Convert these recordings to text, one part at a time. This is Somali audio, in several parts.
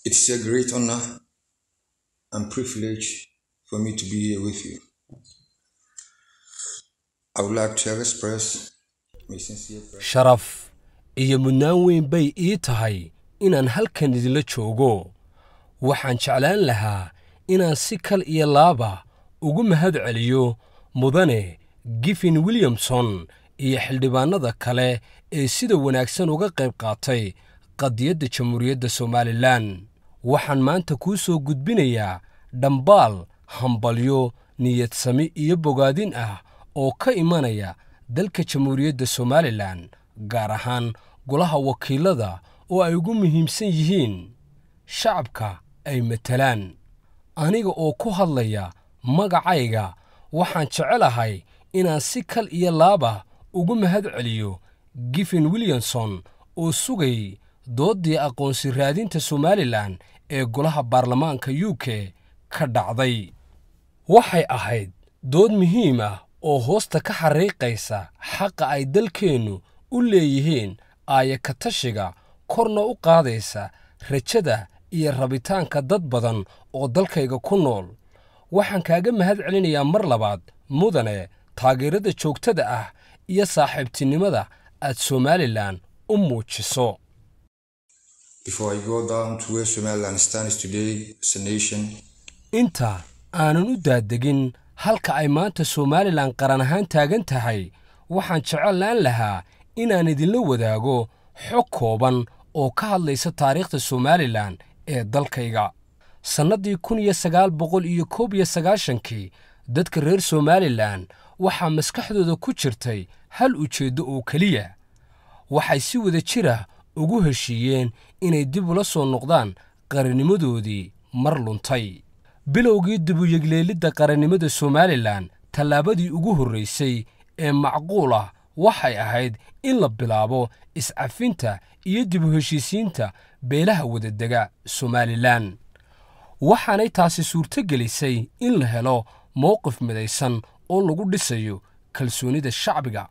It's a great honor and privilege for me to be here with you. I would like to express my sincere gratitude. sharaf iyo mudnaan weyn bay ii tahay inaan halkan idinla joogo waxaan jeclaan lahaa inaan si kal iyo laaba ugu mahad celiyo mudane giffin williamson iyo xildhibaannada kale ee sida wanaagsan uga qayb qaatay qadiyadda jamhuuriyadda somalilan waxaan maanta kuu soo gudbinayaa dhambaal hambalyo niyadsami iyo bogaadin ah oo ka imanaya dalka jamhuuriyadda somalilan gaar ahaan golaha wakiilada oo ay ugu muhiimsan yihiin shacabka ay matalaan aniga oo ku hadlaya magacayga waxaan jecelahay inaan si kal iyo laaba ugu mahad celiyo giffin williamson oo sugay dooddii aqoonsi raadinta somalilan ee golaha baarlamaanka u k ka dhacday waxay ahayd dood muhiim ah oo hoosta ka xariiqaysa xaqa ay dalkeennu u leeyihiin aaya ka tashiga korna u qaadaysa rajada iyo rabitaanka dad badan oo dalkayga ku nool waxaan kaaga mahad celinayaa mar labaad mudane taageerada joogtada ah iyo saaxiibtinimada aad somalilan u muujiso Before I go down to where Somaliland stands today as a nation, inta aanan u daadegin halka ay maanta somalilan qaran ahaan taagan tahay waxaan jeclaan lahaa inaan idinla wadaago xog kooban oo ka hadlaysa taariikhda somalilan ee dalkayga sannaddii kun iyo sagaal boqol iyo koob iyo sagaashankii dadka reer somalilan waxaa maskaxdooda ku jirtay hal ujeeddo oo keliya waxay si wada jira ugu heshiiyeen inay dib ula soo noqdaan qarannimadoodii mar luntay bilowgii dibuyegleelidda qarannimada somalilan tallaabadii ugu horraysay ee macquul ah waxay ahayd in la bilaabo iscafinta iyo dib u heshiisiinta beelaha wadadega somalilan waxaanay taasi suurto gelisay in la helo mowqif midaysan oo lagu dhisayo kalsoonida shacbiga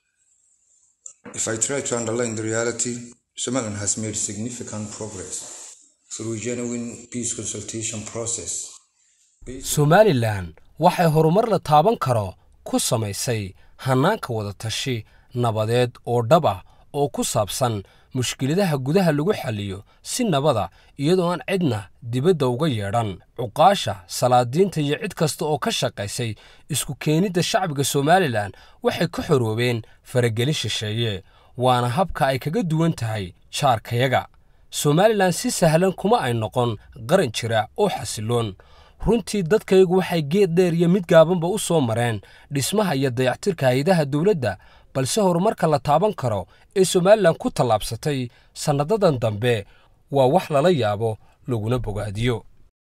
if I try to underline the reality, Somaliland has made significant progress through a genuine peace consultation process. somalilan waxay horumar la taaban karo ku samaysay hannaanka wadatashi nabadeed oo dhab ah oo ku saabsan mushkiladaha gudaha lagu xalliyo si nabada iyadoo aan cidna dibadda uga yeedhan cuqaasha salaadiinta iyo cid kasta oo ka shaqaysay isku keenidda shacbiga somalilan waxay ka xoroobeen faragelin shisheeye waana habka ay kaga duwan tahay jaarkayaga somalilan si sahlan kuma ay noqon qaran jira oo xasiloon runtii dadkaygu waxay geed dheer iyo mid gaabanba u soo mareen dhismaha iyo dayactirka hay-adaha dowladda balse horumarka la taaban karo ee somalilan ku tallaabsatay sannadadan dambe waa wax lala yaabo laguna bogaadiyo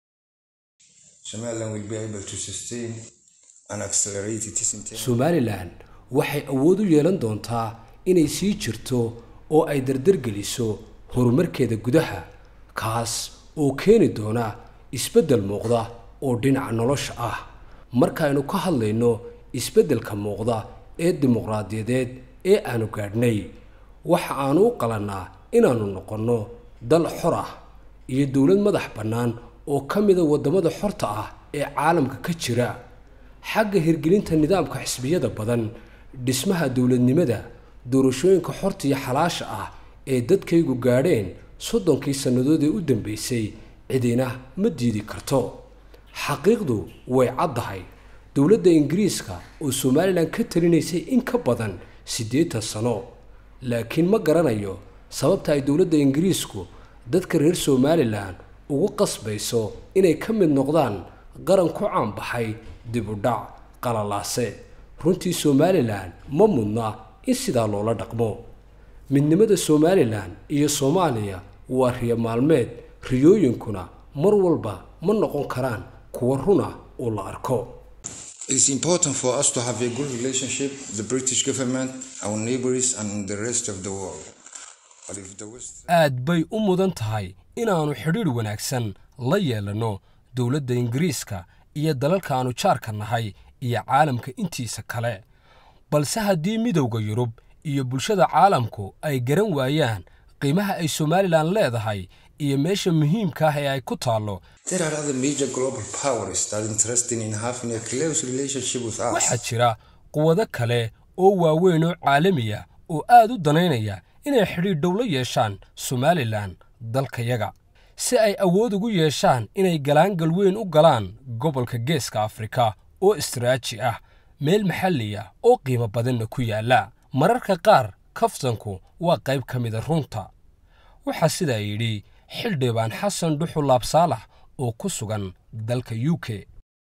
Somaliland will be able to sustain and accelerate its inter- somalilan waxay awood u yeelan doontaa inay sii jirto oo ay dardargeliso horumarkeeda gudaha kaas oo keeni doona isbeddel muuqda oo dhinaca nolosha ah markaaynu ka hadlayno isbeddelka muuqda ee dimuqraadiyadeed ee aanu gaadhnay waxa aanu u qalannaa inaannu noqonno dal xor ah iyo dowlad madax bannaan oo ka mida waddamada xorta ah ee caalamka ka jira xagga hirgelinta nidaamka xisbiyada badan dhismaha dowladnimada doorashooyinka xorta iyo xalaasha ah ee dadkaygu gaadheen soddonkii sannadood ee u dambaysay cidina ma diidi karto xaqiiqdu way caddahay dowladda ingiriiska oo somalilan ka talinaysay in ka badan siddeetan sano laakiin ma garanayo sababta ay dowladda ingiriisku dadka reer somalilan ugu qasbayso inay ka mid noqdaan qaran ku caanbaxay dib u dhac qalalaase runtii somalilan ma mudna in sidaa loola dhaqmo midnimada somalilan iyo soomaaliya waa riyo maalmeed riyooyinkuna mar walba ma noqon karaan kuwa runa oo la arko It is important for us to have a good relationship with the British government, our neighbors, and the rest of the world. But if the West aad bay u mudan tahay inaannu xidhiidh wanaagsan la yeelanno dowladda ingiriiska iyo dalalka aannu jaarka nahay iyo caalamka intiisa kale balse haddii midowda yurub iyo bulshada caalamku ay garan waayaan qiimaha ay somalilan leedahay iyo meesha muhiimka ah ee ay ku taallo There are other major global powers that are interested in having a close relationship with us. waxaa jira quwado kale oo waaweyn oo caalamiya oo aad u danaynaya inay xidhiidh dhow la yeeshaan somalilan dalkayaga si ay awood ugu yeeshaan inay galaangal weyn u galaan gobolka geeska afrika oo istiraaji ah meel maxalli ah oo qiimo badanna ku yaalla mararka qaar kaftanku waa qayb ka mida runta waxaa sidaa yidhi xildhibaan xasan dhuxul laabsaalax oo ku sugan dalka u k